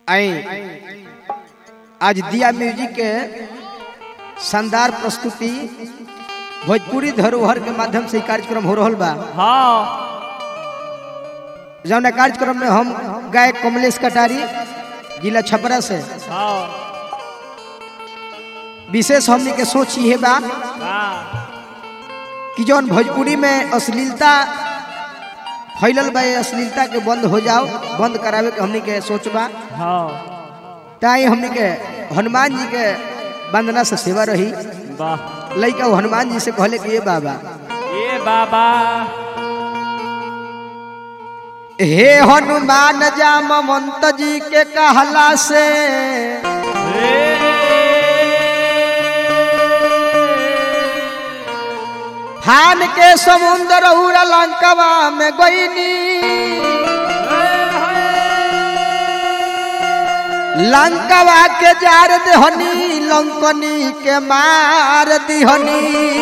आई आज दिया म्यूजिक के शानदार प्रस्तुति भोजपुरी धरोहर के माध्यम से ई कार्यक्रम हो रहा बा हाँ जौन कार्यक्रम में हम गायक कमलेश कटारी जिला छपरा से हाँ विशेष हमने के सोच ये बा हाँ कि जौन भोजपुरी में अश्लीलता फैलल बा ये अश्लीलता के बंद हो जाओ बंद करावे के हमने के सोच बा हाँ ताई हमने के हनुमान जी के वंदना से सेवा रही वाह लइका वो हनुमान जी से कहले कि ये बाबा ये बाबा हे हनुमान जाम मंत जी के कहला से फान के समुद्र उड़ा लंकवा में गईनी लंकवा के जार देहनी लंकनी के मार दिहनी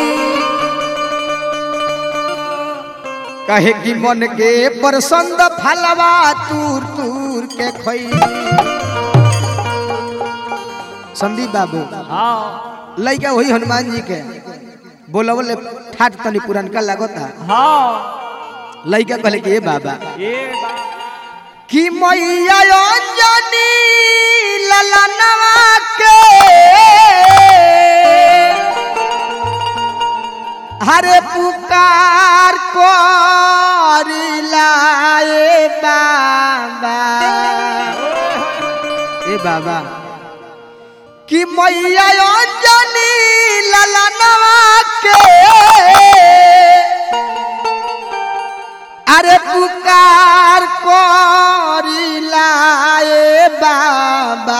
कहे कि मन के प्रसंद फलवा तूर तूर के खई संदीप बाबू हाँ लइका वही हनुमान जी के बोलवले ठाट तनी पुरनका लागता हाँ लइका कहले कि ए बाबा ये बाबा कि मैया अंजनी ललनवा के हरे पुकार करिला ए बाबा ए बाबा कि मैया अंजनी ललनवा के अरे पुकार करिला ए बाबा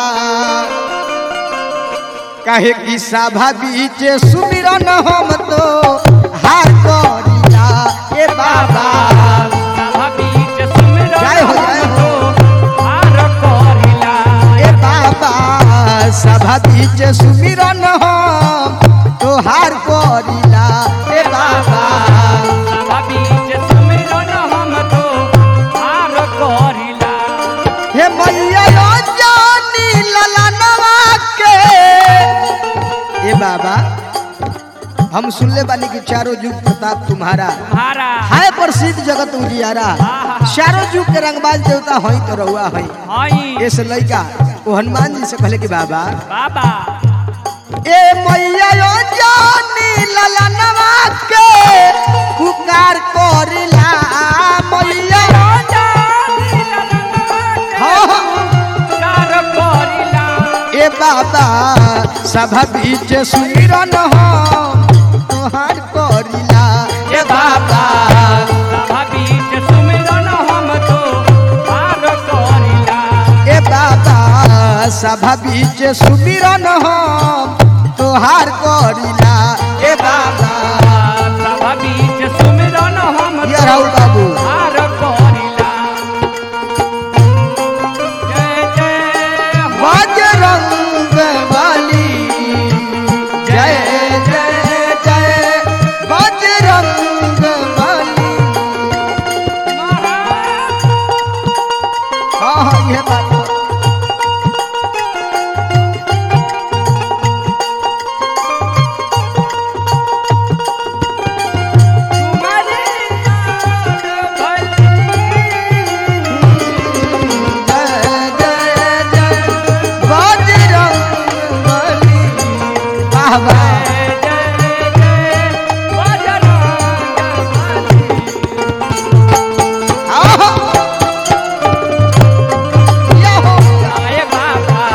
कहे कि सभा बीच सुमिरन हम तो हार करिला ए बाबा सभा बीच सुमिरन जय हो, जय हो। हमको हार करिला। ए बाबा सभा बीच सुमिरन हम तो हार करिला ए बाबा सभा बीच सुमिरन हमको हार करिला। हे मैया जानी ललनवा के ए बाबा हम सुनले बानी कि चारों युग प्रताप तुम्हारा तुम्हारा है प्रसिद्ध जगत उजियारा चारों युग के रंगबाज देवता हई तो रहुआ हई हई ऐसे लइका वो हनुमान जी से कहले कि बाबा बाबा ए मैया जानी ललनवा के पुकार करिला मैया हाँ हाँ हार करिला। ए बाबा सभा बीच सुमिरन हो तोहार करिला ए बाबा सभा बीच सुमिरन हमको हार करिला। ए बाबा सभा बीच सुमिरन हो तोहार करिला ए बाबा सभा बीच सुमिरन हमको ये राहुल बाबू हार करिला। जय जय हो बजरंग बली जय जय जय बजरंग बली हाँ हाँ ये बात है। तुम्हारी याद जय जय जय बजरंग बली वाह वाह आहा! या हो गया।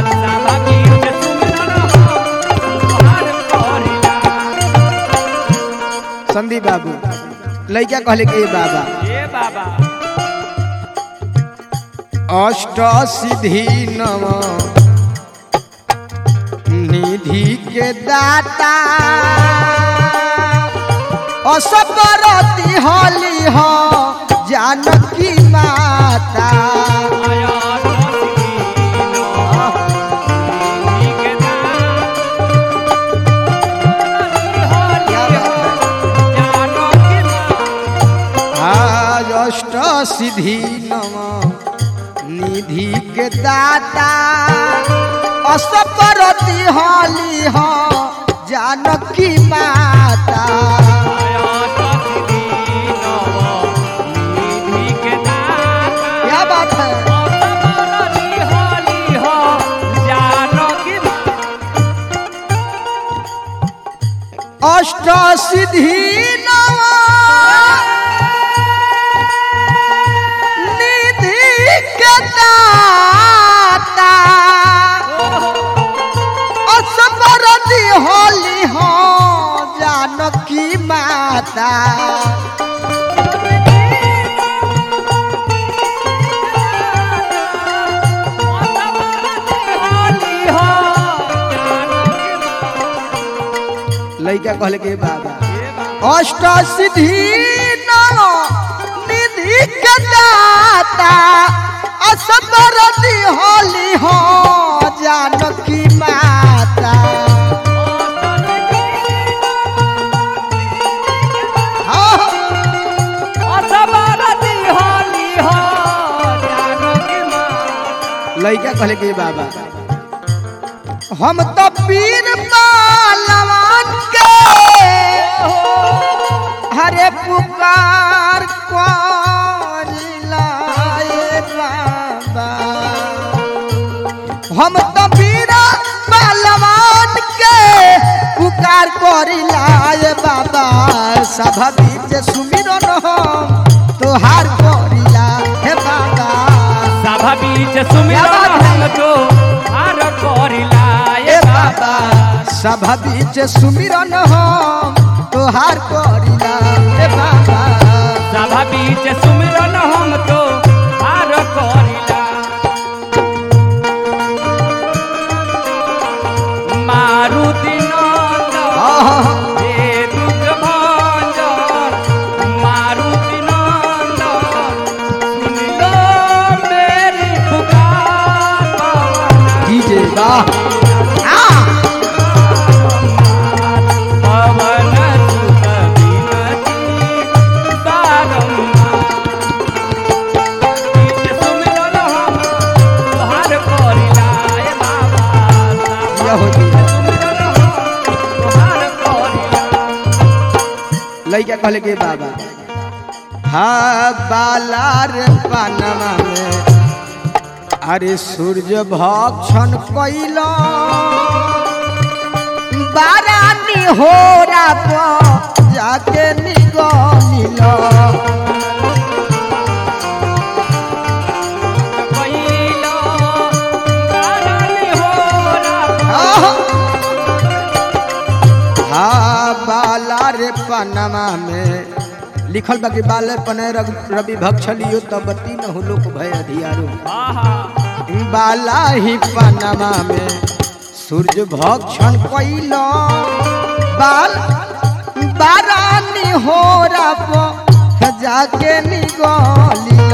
संदीप बाबू लइका कहले कि ए बाबा अष्ट सिद्धि नव निधि के दाता असबरती होली हो जानकी माता आज अष्ट सिद्धि नव निधि के दाता असपरती हली हो जानकी माता क्या बात है अष्ट सिद्धि नवा निधि के दाता असपरती होली हो जानकी माता लइका कहले के बाबा अष्ट सिद्धि नव निधि के दाता असबरती होली हो जानकी माता हाँ, लइका कहले के बाबा हम तो पीर पालवान के हरे पुकार कोरिलाए बाबा हम तो पीर पालवान के पुकार कोरिलाए बाबा सभा बीच सुमिरन हम तोहार कोरिला हे बाबा सभा बीच सुमिरन हम तो आर करिला ए बाबा सभा बीच सुमिरन हम तोहार करिला ए बाबा सभा बीच सुमिरन हम तो आर करिला मारुति नंदन आहा, हे दुख भंजन मारुति नंदन सुन लो मेरी पुकार पवन डीजे वाह आ, पवन सुत विनती बारंबार बीच सुमिरन हम तोहार करिला ए बाबा यह हो जी। सुमिरन हम तोहार करिला लइका कहले के बाबा हा बाला रे पानमा में अरे सूर्य भक्षण कैल बारानी हो जाके निगमिल पहिलो बारानी होला आहा। हा बाला रे पनमा में लिखल बा कि बाले पने रग- रवि भक्षलियो तबती न हुलोक भय अधियारो आहा बाला ही पनमा में सूर्य भक्षण कैल बाल बारानी हो जाके निगलिल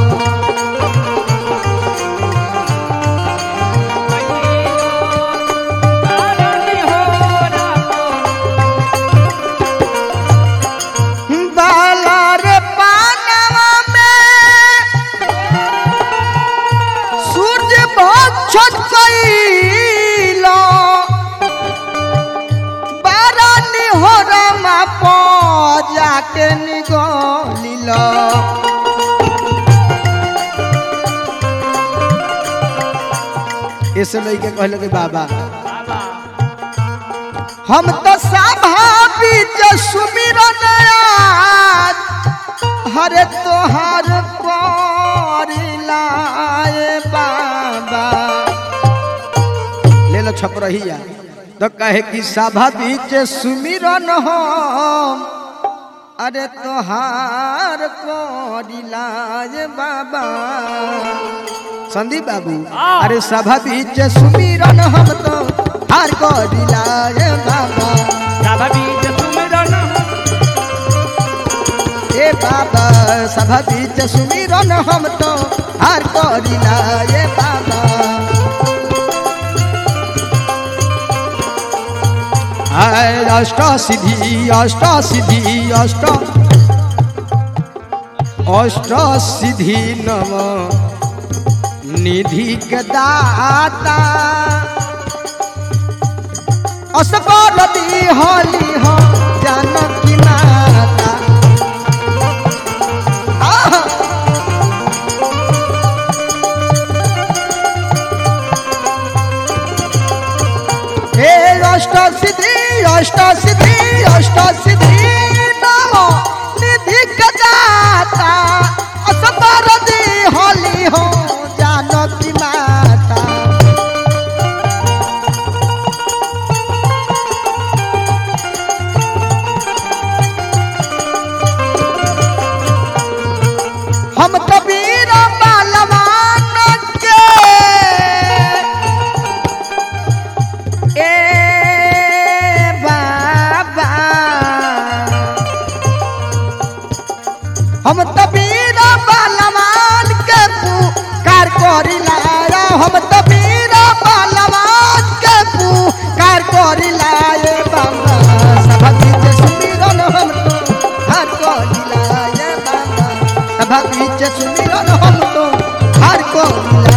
बारानी होला बाला रे पानवा में सूर्य भक्षण कैल बारानी हो रमा प जाके निगलिल ऐसे लइके कहल के बाबा बाबा हम तो सभा बीच सुमिरन आज हरे तोहार परिलाए बाबा ले लो छप रहिया तो कहे कि सभा बीच सुमिरन हम अरे तोहार परिलाए बाबा संदीप बाबू हाँ। अरे सभा बीच सुमिरन हम तो हार गरिलाए बाबा सभा बीच सुमिरन ए बाबा सभा बीच सुमिरन हम तो हार गरिलाए बाबा आय अष्ट सिद्धि अष्ट सिद्धि अष्ट अष्ट सिद्धि नम निधि के दाता असबर दी होली हो जानकी माता आहा हे अष्ट सिद्धि अष्ट सिद्धि अष्ट सिद्धि नमो निधि गजाता असबर दी होली हो जानकी माता हम कबीर बालवान के ए बाबा हम तबीर बालवान के पुकार करिला हम तबीर बालवान के पुकार करिला ए बाबा सभा बीच सुमिरन हम तो हार करिला ए बाबा सभा बीच सुमिरन हम तो हार करिला